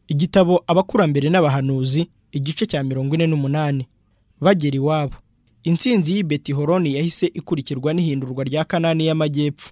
igitabo abakurambere n'abahanuzi igice cya mirongo ine n'umunani bagera iwabo intsinzi y'i betihoroni yahise ikurikirwa n'ihindurwa rya kanani y'amajyepfo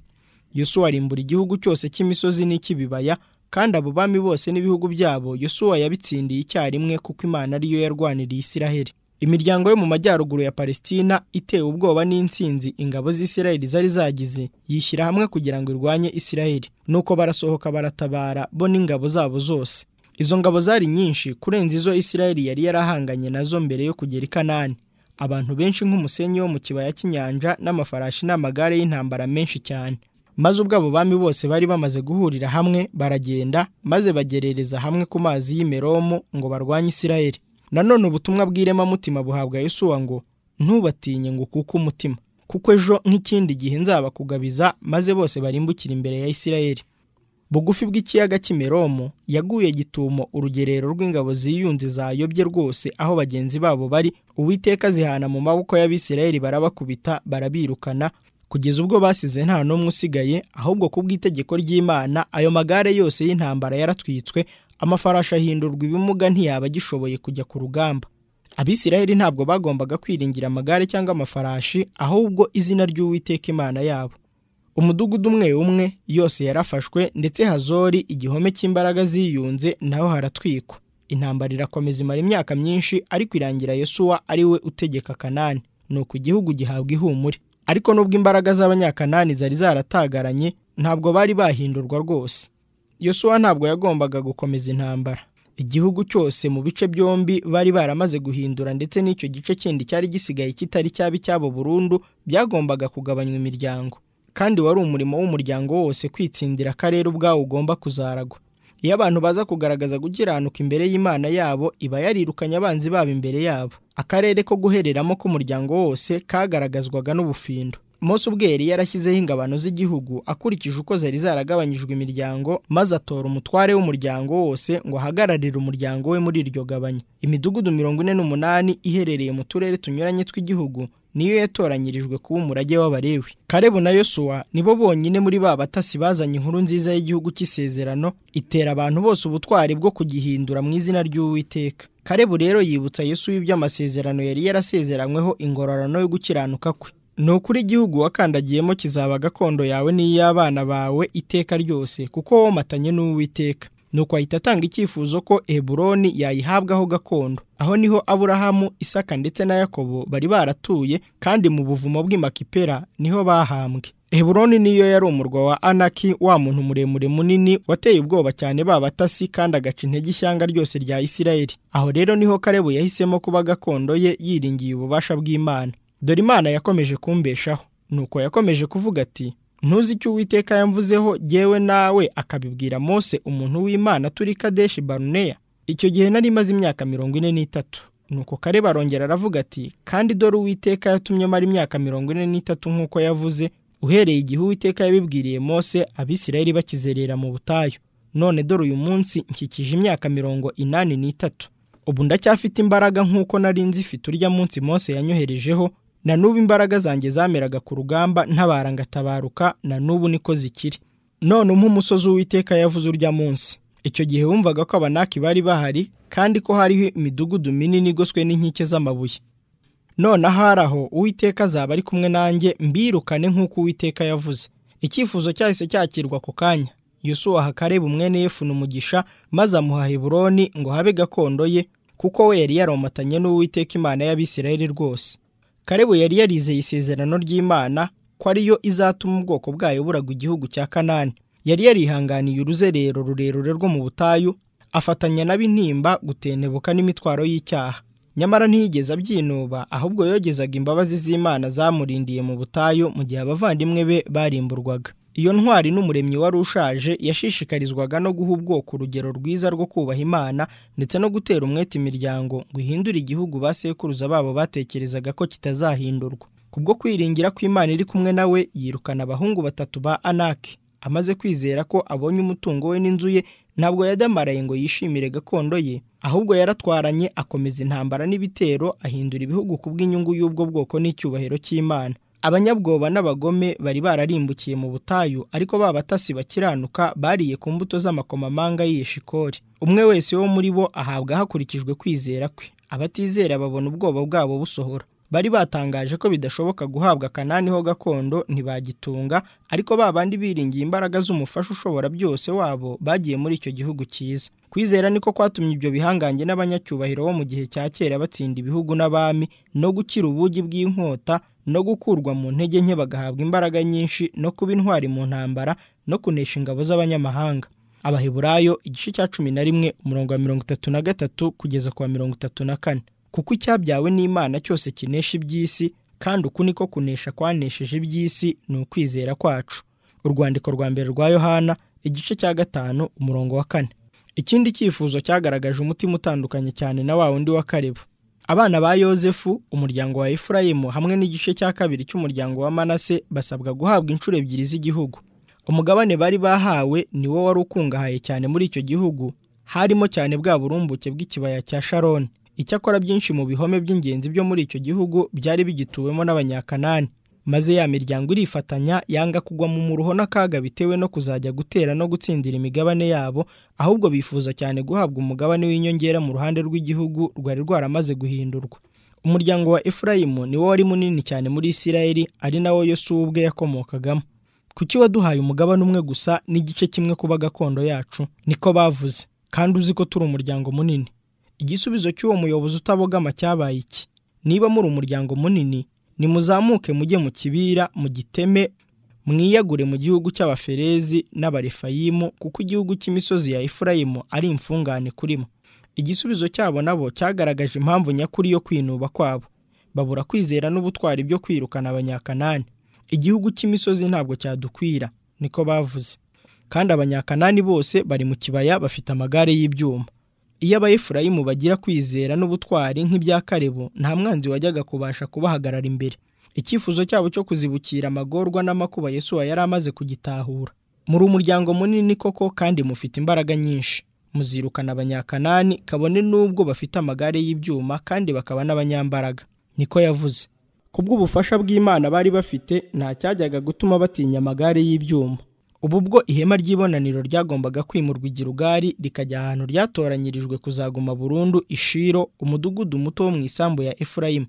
yosuwa arimbura igihugu cyose cy'imisozi n'icy'ibibaya kandi abo bami bose n'ibihugu byabo yosuwa yabitsindiye icyarimwe kuko imana ariyo yarwaniriye isiraheli imiryango yo mu majyaruguru ya palesitina itewe ubwoba n'intsinzi ingabo z'isiraheli zari zagize yishyira hamwe kugira ngo irwanye isiraheli nuko barasohoka baratabara bo n'ingabo zabo zose izo ngabo zari nyinshi kurenza izo isiraheli yari yarahanganye nazo mbere yo kugera i kanani abantu benshi nk'umusenyi wo mu kibaya cy'inyanja n'amafarashi n'amagare y'intambara menshi cyane maze ubwo abo bami bose bari bamaze guhurira hamwe baragenda maze bagerereza hamwe ku mazi y'imeromo ngo barwanye isiraheli nanone ubutumwa bw'iremamutima buhabwa Yosuwa ngo ntubatinye ngo kuko umutima kuko ejo nk'ikindi gihe nzabakugabiza maze bose barimbukire imbere ya isiraheli bugufi bw'ikiyaga cy'imeromo yaguye gitumo urugerero rw'ingabo ziyunze zayobye rwose aho bagenzi babo bari uwiteka zihana mu maboko y'abisirayeli barabakubita barabirukana kugeza ubwo basize nta n'umwe usigaye ahubwo ku bw'itegeko ry'imana ayo magare yose y'intambara yaratwitswe amafarashi ahindurwa ibimuga ntiyaba agishoboye kujya ku rugamba abisirayeli ntabwo bagombaga kwiringira amagare cyangwa amafarashi ahubwo izina ry'uwiteka imana yabo umudugudu umwe umwe yose yarafashwe ndetse hazori igihome cy'imbaraga ziyunze naho haratwikwa intambara irakomeza imara imyaka myinshi ariko irangira Yosuwa ari we utegeka kanani ni uko igihugu gihabwa ihumure ariko nubwo imbaraga z'abanyakanani zari zaratagaranye ntabwo bari bahindurwa rwose Yosuwa ntabwo yagombaga gukomeza intambara igihugu cyose mu bice byombi bari baramaze guhindura ndetse n'icyo gice kindi cyari gisigaye kitari cyabi cyabo burundu byagombaga kugabanywa imiryango kandi wari umurimo w'umuryango wose kwitsindira akarere ubwawo ugomba kuzaragwa iyo abantu baza kugaragaza gukiranuka imbere y'imana yabo iba yarirukanye abanzi babo imbere yabo akarere ko guhereramo k'umuryango wose kagaragazwaga n'ubufindo Mose ubwe yari yarashyizeho ingabano z'igihugu akurikije uko zari zaragabanyijwe imiryango maze atora umutware w'umuryango wose ngo ahagararire umuryango we muri iryo gabanya imidugudu mirongo ine n'umunani iherereye mu turere tunyuranye tw'igihugu niyo yatoranyirijwe kuba umurage w'abarewi karebu na yosuwa nibo bonyine muri ba batasi bazanye inkuru nziza y'igihugu cy'isezerano itera abantu bose ubutwari bwo kugihindura mu izina ry'uwiteka karebu rero yibutsa yesu iby'amasezerano yari yarasezeranyweho ingororano yo gukiranuka kwe ni ukuri igihugu wakandagiyemo kizaba gakondo yawe n'iy'abana bawe iteka ryose kuko womatanye n'uwiteka nuko ahita atanga icyifuzo ko Eburoni yayihabwaho gakondo aho niho Aburahamu Isaka ndetse na Yakobo bari baratuye kandi mu buvumo bw'Imakipera niho bahambwe Eburoni niyo yari umurwa wa Anaki wa muntu muremure munini wateye ubwoba cyane ba batasi kandi agaca intege ishyanga ryose rya Isirayeli aho rero niho Karebu yahisemo kuba gakondo ye yiringiye ububasha bw'Imana dore Imana yakomeje kumbeshaho nuko yakomeje kuvuga ati ntuzi icyo uwiteka yamvuzeho jyewe nawe akabibwira mose umuntu w'imana turi kadeshi baruneya icyo gihe nari maze imyaka mirongo ine n'itatu nuko kare barongera aravuga ati kandi dore uwiteka yatumye mara imyaka mirongo ine n'itatu nk'uko yavuze uhereye igihe uwiteka yabibwiriye mose abisirayeli bakizerera mu butayu none dore uyu munsi nkikije imyaka mirongo inani n'itatu ubu ndacyafite imbaraga nk'uko nari nzifite urya munsi mose yanyoherejeho na n'ubu imbaraga zanjye zameraga ku rugamba ntabara ngatabaruka na n'ubu niko zikiri none umpe umusozi w'iteka yavuze urya munsi icyo gihe wumvaga ko abanaki bari bahari kandi ko hariho imidugudu minini igoswe n'inkike z'amabuye none ahari aho uwiteka azaba ari kumwe nanjye mbirukane nk'uko uwiteka yavuze icyifuzo cyahise cyakirwa ako kanya yusuwa hakareba umwene yefuna umugisha maze amuha heburoni ngo habe gakondo ye kuko we yari yaromatanye n'uwiteka imana y'abisirayeli rwose karebu yari yarizeye isezerano ry'imana ko ariyo izatuma ubwoko bwayo buragwa igihugu cya kanani yari yarihanganiye uruzerero rurerure rwo mu butayu afatanya n'ab'intimba gutentebuka n'imitwaro y'icyaha nyamara ntiyigeze abyinuba ahubwo yogezaga imbabazi z'imana zamurindiye mu butayu mu gihe abavandimwe be barimburwaga iyo ntwari n'umuremyi wari ushaje yashishikarizwaga no guha ubwoko urugero rwiza rwo kubaha imana ndetse no gutera umwete imiryango ngo ihindure igihugu ba sekuruza babo batekerezaga ko kitazahindurwa kubwo kwiringira ko imana iri kumwe nawe yirukana abahungu batatu ba anaki amaze kwizera ko abonye umutungo we n'inzu ye ntabwo yadamaraye ngo yishimire gakondo ye ahubwo yaratwaranye akomeza intambara n'ibitero ahindura ibihugu ku bw'inyungu y'ubwo bwoko n'icyubahiro cy'imana abanyabwoba n'abagome bari bararimbukiye mu butayu ariko ba batasi bakiranuka bariye ku mbuto z'amakomamanga y'iyeshikori umwe wese wo muri bo ahabwa hakurikijwe kwizera kwe abatizera babona ubwoba bwabo busohora bari batangaje ko bidashoboka guhabwa kanani ho gakondo ntibagitunga ariko ba bandi biringiye imbaraga z'umufasha ushobora byose wabo bagiye muri icyo gihugu cyiza kwizera niko kwatumye ibyo bihangange n'abanyacyubahiro bo mu gihe cya kera batsinda ibihugu n'abami no gukira ubugi bw'inkota no gukurwa mu ntege nke bagahabwa imbaraga nyinshi no kuba intwari mu ntambara no kunesha ingabo z'abanyamahanga abaheburayo igice cya cumi na rimwe umurongo wa mirongo itatu na gatatu kugeza ku wa mirongo itatu na kane kuko icyabyawe n'imana cyose kinesha iby'isi kandi uku niko kunesha kwanesheje iby'isi ni ukwizera kwacu urwandiko rwa mbere rwa yohana igice cya gatanu umurongo wa kane ikindi cyifuzo cyagaragaje umutima utandukanye cyane na wa wundi wa kareba abana ba yosefu umuryango wa efurayimu hamwe n'igice cya kabiri cy'umuryango wa manase basabwa guhabwa inshuro ebyiri z'igihugu umugabane bari bahawe ni wo wari ukungahaye cyane muri icyo gihugu harimo cyane bwa burumbuke bw'ikibaya cya sharoni icyakora byinshi mu bihome by'ingenzi byo muri icyo gihugu byari bigituwemo n'abanyakanani maze ya miryango irifatanya yanga kugwa mu muruho n'akaga bitewe no kuzajya gutera no gutsindira imigabane yabo ahubwo bifuza cyane guhabwa umugabane w'inyongera mu ruhande rw'igihugu rwari rwaramaze guhindurwa umuryango wa efurayimu ni wo wari munini cyane muri isirayeli ari nawo yosuwa ubwe yakomokagamo kuki waduhaye umugabane umwe gusa n'igice kimwe kuba gakondo yacu niko bavuze kandi uzi ko turi umuryango munini igisubizo cy'uwo muyobozi utabogama cyabaye iki niba muri umuryango munini nimuzamuke mujye mu kibira mu giteme mwiyagure mu gihugu cy'abaferezi n'abarefayimu kuko igihugu cy'imisozi ya efurayimu ari imfungane kurimo igisubizo cyabo nabo cyagaragaje impamvu nyakuri yo kwinuba kwabo babura kwizera n'ubutwari byo kwirukana abanyakanani igihugu cy'imisozi ntabwo cyadukwira niko bavuze kandi abanyakanani bose bari mu kibaya bafite amagare y'ibyuma iyo abayefurayimu bagira kwizera n'ubutwari nk'ibya karebo nta mwanzi wajyaga kubasha kubahagarara imbere icyifuzo cyabo cyo kuzibukira amagorwa n'amakuba yesuwa yari amaze kugitahura muri umuryango munini koko kandi mufite imbaraga nyinshi muzirukana abanyakanani kabone n'ubwo bafite amagare y'ibyuma kandi bakaba n'abanyambaraga niko yavuze kubw'ubufasha bw'imana bari bafite nta cyajyaga gutuma batinya amagare y'ibyuma ubu bwo ihema ry'ibonaniro ryagombaga kwimurwa igirugari rikajya ahantu ryatoranyirijwe kuzaguma burundu ishiro umudugudu muto wo mu isambu ya efurayimu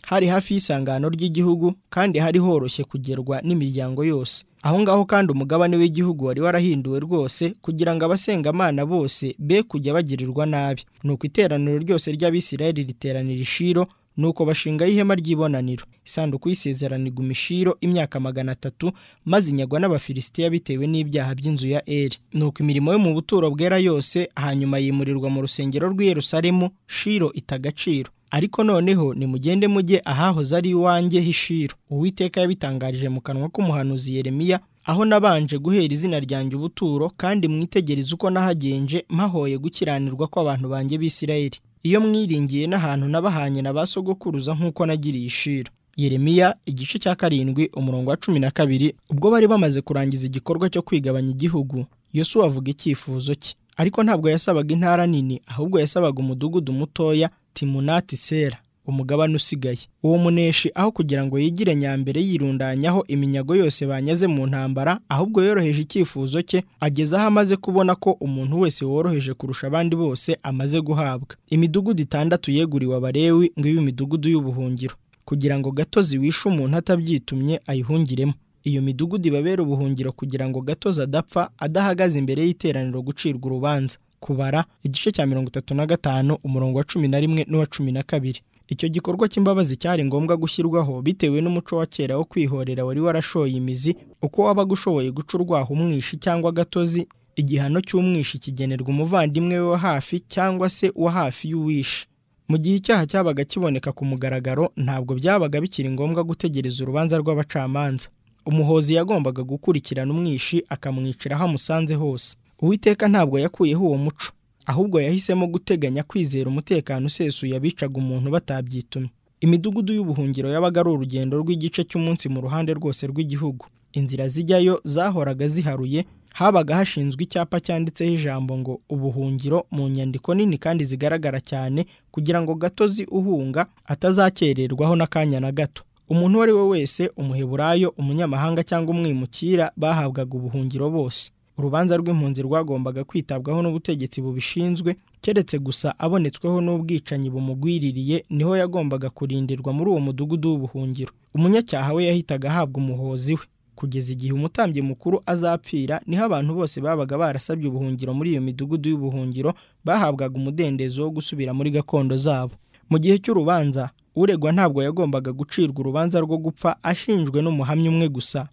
hari hafi y'isangano ry'igihugu kandi hari horoshye kugerwa n'imiryango yose aho ngaho kandi umugabane w'igihugu wari warahinduwe rwose kugira ngo abasengamana bose be kujya bagirirwa nabi nuko iteraniro ryose ry'abisirayeli riteranira ishiro nuko bashingaho ihema ry'ibonaniro isanduku y'isezerano iguma ishiro imyaka magana atatu maze inyagwa n'abafilisitiya bitewe n'ibyaha by'inzu ya eri nuko imirimo yo mu buturo bwera yose hanyuma yimurirwa mu rusengero rw'i Yerusalemu shiro ita agaciro ariko noneho nimugende mujye ahahoze ari iwanjye h'ishiro uwiteka yabitangarije mu kanwa k'umuhanuzi Yeremiya aho nabanje guhera izina ryanjye ubuturo kandi mwitegereze uko nahagenje mpahoye gukiranirwa kw'abantu banjye b'isirayeli iyo mwiringiye n'ahantu n'abahanye na ba sogokuruza nk'uko nagiriye ishira yeremiya igice cya karindwi umurongo wa cumi na kabiri ubwo bari bamaze kurangiza igikorwa cyo kwigabanya igihugu yosuwa avuga icyifuzo cye ariko ntabwo yasabaga intara nini ahubwo yasabaga umudugudu mutoya timunati sera umugabane usigaye uwo muneshi aho kugira ngo yigire nyambere yirundanyaho iminyago yose banyaze mu ntambara ahubwo yoroheje icyifuzo cye ageze aho amaze kubona ko umuntu wese woroheje kurusha abandi bose amaze guhabwa imidugudu itandatu yeguriwe abarewi ngo ibe imidugudu y'ubuhungiro kugira ngo gatozi wishe umuntu atabyitumye ayihungiremo iyo midugudu ibabera ubuhungiro kugira ngo gatozi adapfa adahagaze imbere y'iteraniro gucirwa urubanza kubara igice cya mirongo itatu na gatanu umurongo wa cumi na rimwe n'uwa cumi na kabiri icyo gikorwa cy'imbabazi cyari ngombwa gushyirwaho bitewe n'umuco wa kera wo kwihorera wari warashoye imizi uko wabaga ushoboye guca urwaho umwishi cyangwa agatozi igihano cy'umwishi kigenerwa umuvandimwe we wa hafi cyangwa se uwa hafi y'uwishe mu gihe icyaha cyabaga kiboneka ku mugaragaro ntabwo byabaga bikiri ngombwa gutegereza urubanza rw'abacamanza umuhozi yagombaga gukurikirana umwishi akamwicira aho amusanze hose uwiteka ntabwo yakuyeho uwo muco ahubwo yahisemo guteganya kwizera umutekano usesuye abicaga umuntu batabyitumye imidugudu y'ubuhungiro yabaga ari urugendo rw'igice cy'umunsi mu ruhande rwose rw'igihugu inzira zijyayo zahoraga ziharuye habaga hashinzwe icyapa cyanditseho ijambo ngo ubuhungiro mu nyandiko nini kandi zigaragara cyane kugira ngo gatozi uhunga atazakererwaho n'akanya na gato umuntu uwo ari we wese umuheburayo umunyamahanga cyangwa umwimukira bahabwaga ubuhungiro bose urubanza rw'impunzi rwagombaga kwitabwaho n'ubutegetsi bubishinzwe keretse gusa abonetsweho n'ubwicanyi bumugwiririye niho yagombaga kurindirwa muri uwo mudugudu w'ubuhungiro umunyacyaha we yahitaga ahabwa umuhozi we kugeza igihe umutambyi mukuru azapfira niho abantu bose babaga barasabye ubuhungiro muri iyo midugudu y'ubuhungiro bahabwaga umudendezo wo gusubira muri gakondo zabo mu gihe cy'urubanza uregwa ntabwo yagombaga gucirwa urubanza rwo gupfa ashinjwe n'umuhamya umwe gusa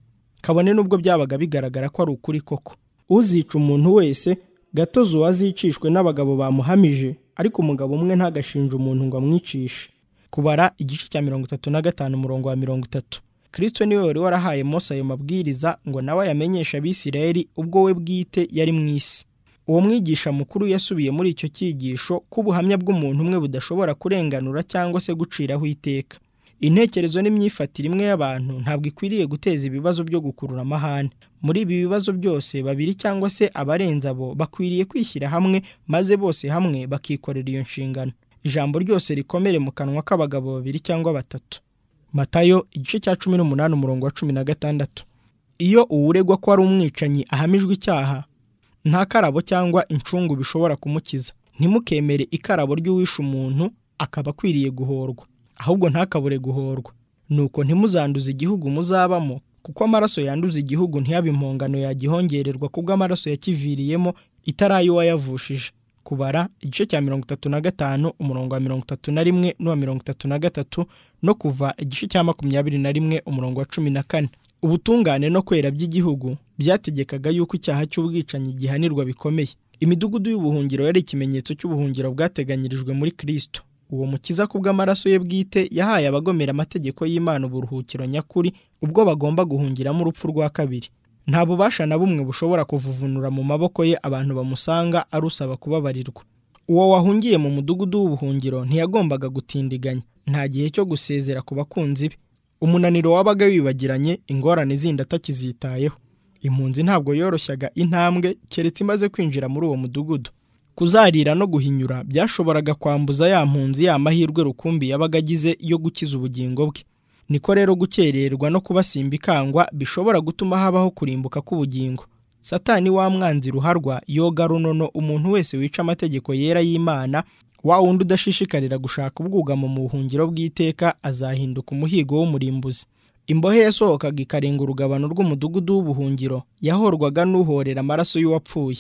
kabone n'ubwo byabaga bigaragara ko ari ukuri koko uzica umuntu wese gatozi uwazicishwe n'abagabo bamuhamije ariko umugabo umwe ntagashinje umuntu ngo amwicishe kubara igice cya mirongo itatu na gatanu umurongo wa mirongo itatu kirisito niwe wari warahaye mose ayo mabwiriza ngo nawe ayamenyeshe abisirayeli ubwo we bwite yari mu isi uwo mwigisha mukuru yasubiye muri icyo cyigisho ko ubuhamya bw'umuntu umwe budashobora kurenganura cyangwa se guciraho iteka intekerezo n'imyifatire imwe y'abantu ntabwo ikwiriye guteza ibibazo byo gukurura amahane muri ibi bibazo byose babiri cyangwa se abarenze abo bakwiriye kwishyira hamwe maze bose hamwe bakikorera iyo nshingano ijambo ryose rikomere mu kanwa k'abagabo babiri cyangwa batatu matayo igice cya cumi n'umunani umurongo wa cumi na gatandatu iyo uwuregwa ko ari umwicanyi ahamijwe icyaha nta karabo cyangwa incungu bishobora kumukiza ntimukemere ikarabo ry'uwishe umuntu akaba akwiriye guhorwa ahubwo ntakabure guhorwa nuko ntimuzanduze igihugu muzabamo kuko amaraso yanduza igihugu ntiyabe impongano yagihongererwa kubwo amaraso yakiviriyemo itarayi uwayavushije kubara igice cya mirongo itatu na gatanu umurongo wa mirongo itatu na rimwe n'uwa mirongo itatu na gatatu no kuva igice cya makumyabiri na rimwe umurongo wa cumi na kane ubutungane no kwera by'igihugu byategekaga yuko icyaha cy'ubwicanyi gihanirwa bikomeye imidugudu y'ubuhungiro yari ikimenyetso cy'ubuhungiro bwateganyirijwe muri kirisito uwo mukiza kubw'amaraso ye bwite yahaye abagomera amategeko y'imana uburuhukiro nyakuri ubwo bagomba guhungiramo urupfu rwa kabiri nta bubasha na bumwe bushobora kuvuvunura mu maboko ye abantu bamusanga arusaba kubabarirwa uwo wahungiye mu mudugudu w'ubuhungiro ntiyagombaga gutindiganya nta gihe cyo gusezera ku bakunzi be umunaniro wabaga wibagiranye ingorane zindi atakizitayeho impunzi ntabwo yoroshyaga intambwe keretse imaze kwinjira muri uwo mudugudu kuzarira no guhinyura byashoboraga kwambuza ya mpunzi ya mahirwe rukumbi yabaga agize yo gukiza ubugingo bwe niko rero gukererwa no kubasimba ikangwa bishobora gutuma habaho kurimbuka k'ubugingo satani wa mwanzi ruharwa yoga runono umuntu wese wica amategeko yera y'imana wa wundi udashishikarira gushaka ubwugamo mu buhungiro bw'iteka azahinduka umuhigo w'umurimbuzi imbohe yasohokaga ikarenga urugabano rw'umudugudu w'ubuhungiro yahorwaga n'uhorera amaraso y'uwapfuye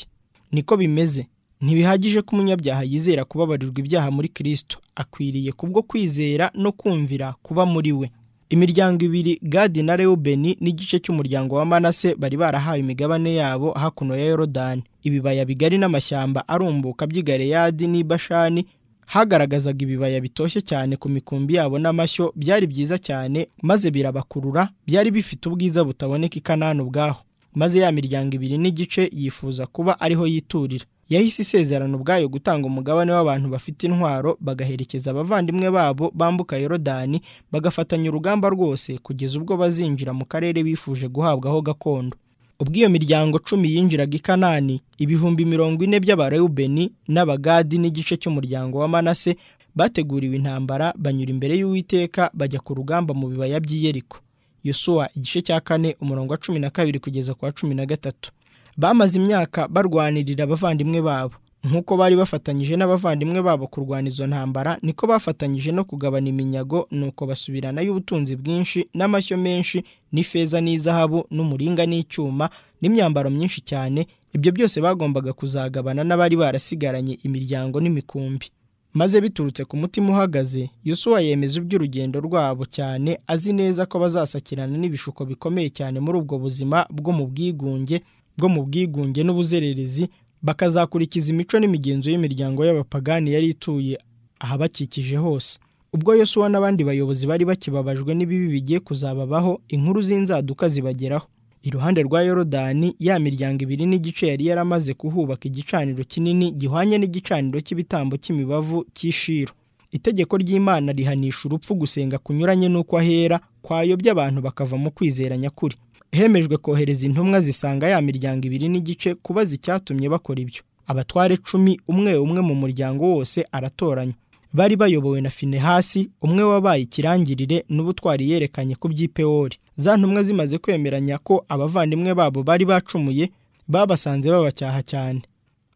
niko bimeze ntibihagije ko umunyabyaha yizera kubabarirwa ibyaha muri kirisito akwiriye kubwo kwizera no kumvira kuba muri we imiryango ibiri gadi na rewubeni n'igice cy'umuryango wa manase bari barahawe imigabane yabo hakuno ya yorodani ibibaya bigari n'amashyamba arumbuka by'igareyadi n'ibashani hagaragazaga ibibaya bitoshye cyane ku mikumbi yabo n'amashyo byari byiza cyane maze birabakurura byari bifite ubwiza butaboneka i kanani ubwaho maze ya miryango ibiri n'igice yifuza kuba ariho yiturira yahise isezerano ubwayo gutanga umugabane w'abantu bafite intwaro bagaherekeza abavandimwe babo bambuka yorodani bagafatanya urugamba rwose kugeza ubwo bazinjira mu karere bifuje guhabwaho gakondo ubwo iyo miryango cumi yinjiraga i kanani ibihumbi mirongo ine by'abarewubeni n'abagadi n'igice cy'umuryango wa manase bateguriwe intambara banyura imbere y'uwiteka bajya ku rugamba mu bibaya by'i yeriko yosuwa igice cya kane umurongo wa cumi na kabiri kugeza ku wa cumi na gatatu bamaze imyaka barwanirira abavandimwe babo nk'uko bari bafatanyije n'abavandimwe babo kurwana izo ntambara niko bafatanyije no kugabana iminyago nuko basubiranayo ubutunzi bwinshi n'amashyo menshi n'ifeza n'izahabu n'umuringa n'icyuma n'imyambaro myinshi cyane ibyo byose bagombaga kuzagabana n'abari barasigaranye imiryango n'imikumbi maze biturutse ku mutima uhagaze Yosuwa yemeza iby'urugendo rwabo cyane azi neza ko bazasakirana n'ibishuko bikomeye cyane muri ubwo buzima bwo mu bwigunge bwo mu bwigunge n'ubuzererezi bakazakurikiza imico n'imigenzo y'imiryango y'abapagani yari ituye ahabakikije hose ubwo yosuwa n'abandi bayobozi bari bakibabajwe n'ibibi bigiye kuzababaho inkuru z'inzaduka zibageraho iruhande rwa yorodani ya miryango ibiri n'igice yari yaramaze kuhubaka igicaniro kinini gihwanye n'igicaniro cy'ibitambo cy'imibavu cy'ishiro itegeko ry'imana rihanisha urupfu gusenga kunyuranye n'uko ahera kwayobya abantu bakava mu kwizera nyakuri hemejwe kohereza intumwa zisanga ya miryango ibiri n'igice kubaza icyatumye bakora ibyo abatware cumi umwe umwe mu muryango wose aratoranywa bari bayobowe na finehasi umwe wabaye ikirangirire n'ubutwari yerekanye ku by'ipewori za ntumwa zimaze kwemeranya ko abavandimwe babo bari bacumuye babasanze babacyaha cyane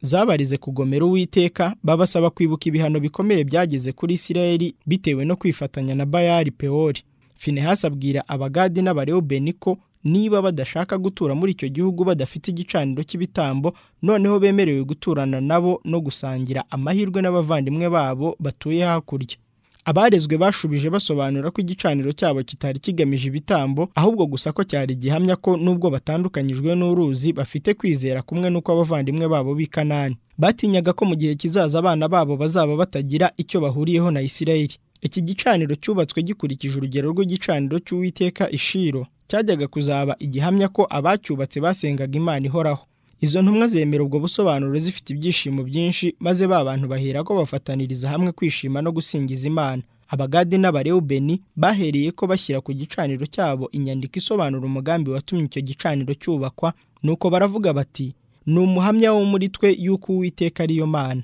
zabarize kugomera uwiteka babasaba kwibuka ibihano bikomeye byageze kuri isirayeli bitewe no kwifatanya na bayali pewori finehasi abwira abagadi n'abarewubeni ko niba badashaka gutura muri icyo gihugu badafite igicaniro cy'ibitambo noneho bemerewe guturana nabo no gusangira amahirwe n'abavandimwe babo batuye hakurya abarezwe bashubije basobanura ko igicaniro cyabo kitari kigamije ibitambo ahubwo gusa ko cyari gihamya ko nubwo batandukanyijwe n'uruzi bafite kwizera kumwe n'uko abavandimwe babo b'i kanani batinyaga ko mu gihe kizaza abana babo bazaba batagira icyo bahuriyeho na isirayeli iki gicaniro cyubatswe gikurikije urugero rw'igicaniro cy'uwiteka ishiro cyajyaga kuzaba igihamya ko abacyubatse basengaga imana ihoraho izo ntumwa zemera ubwo busobanuro zifite ibyishimo byinshi maze ba bantu bahera ko bafataniriza hamwe kwishima no gusingiza imana abagade n'abarewubeni bahereye ko bashyira ku gicaniro cyabo inyandiko isobanura umugambi watumye icyo gicaniro cyubakwa nuko baravuga bati ni umuhamya wo muri twe y'uko uwiteka ariyo mana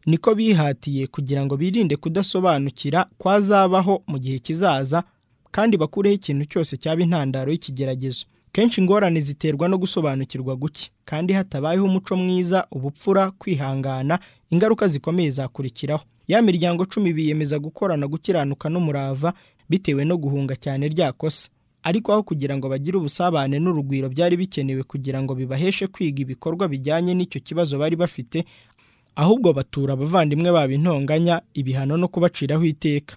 niko bihatiye kugira ngo birinde kudasobanukira kwazabaho mu gihe kizaza kandi bakureho ikintu cyose cyaba intandaro y'ikigeragezo kenshi ingorane ziterwa no gusobanukirwa guke kandi hatabayeho umuco mwiza ubupfura kwihangana ingaruka zikomeye zakurikiraho ya miryango cumi biyemeza gukorana gukiranuka n'umurava bitewe no guhunga cyane rya kosa ariko aho kugira ngo bagire ubusabane n'urugwiro byari bikenewe kugira ngo bibaheshe kwiga ibikorwa bijyanye n'icyo kibazo bari bafite ahubwo batura abavandimwe babo intonganya ibihano no kubaciraho iteka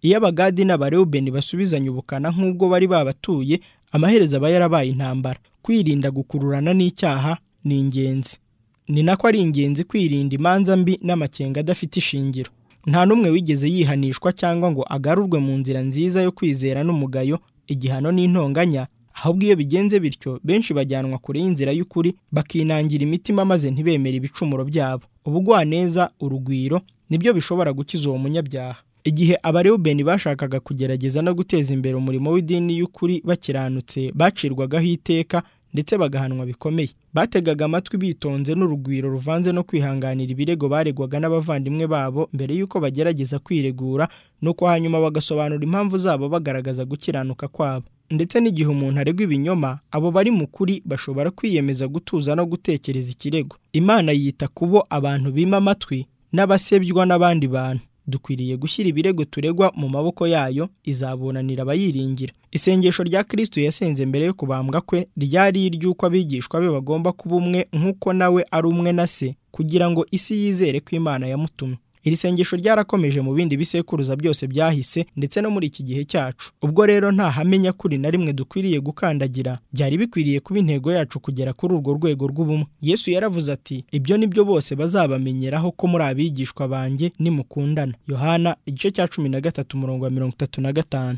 iyo abagadi n'abarewubeni basubizanye ubukana nk'ubwo bari babatuye amaherezo aba yarabaye intambara kwirinda gukururana n'icyaha ni ingenzi ni nako ari ingenzi kwirinda imanza mbi n'amakenga adafite ishingiro nta n'umwe wigeze yihanishwa cyangwa ngo agarurwe mu nzira nziza yo kwizera n'umugayo igihano n'intonganya ahubwo iyo bigenze bityo benshi bajyanwa kure y'inzira y'ukuri bakinangira imitima maze ntibemere ibicumuro byabo ubugwaneza urugwiro nibyo bishobora gukiza uwo munyabyaha igihe abarewubeni bashakaga kugerageza no guteza imbere umurimo w'idini y'ukuri bakiranutse bacirwagaho iteka ndetse bagahanwa bikomeye bategaga amatwi bitonze n'urugwiro ruvanze no kwihanganira ibirego baregwaga n'abavandimwe babo mbere y'uko bagerageza kwiregura nuko hanyuma bagasobanura impamvu zabo bagaragaza gukiranuka kwabo ndetse n'igihe umuntu aregwa ibinyoma abo bari mu kuri bashobora kwiyemeza gutuza no gutekereza ikirego imana yita ku bo abantu bima amatwi n'abasebywa n'abandi bantu dukwiriye gushyira ibirego turegwa mu maboko yayo izabunanira abayiringira isengesho rya kristo yasenze mbere yo kubambwa kwe ryari iry'uko abigishwa be bagomba kuba umwe nk'uko nawe ari umwe na se kugira ngo isi yizere ko imana yamutumye iri sengesho ryarakomeje mu bindi bisekuruza byose byahise ndetse no muri iki gihe cyacu ubwo rero nta hamenya kuri na rimwe dukwiriye gukandagira byari bikwiriye kuba intego yacu kugera kuri urwo rwego rw'ubumwe yesu yaravuze ati ibyo ni byo bose bazabamenyeraho ko muri abigishwa banjye nimukundana yohana igice cya cumi na gatatu umurongo wa mirongo itatu na gatanu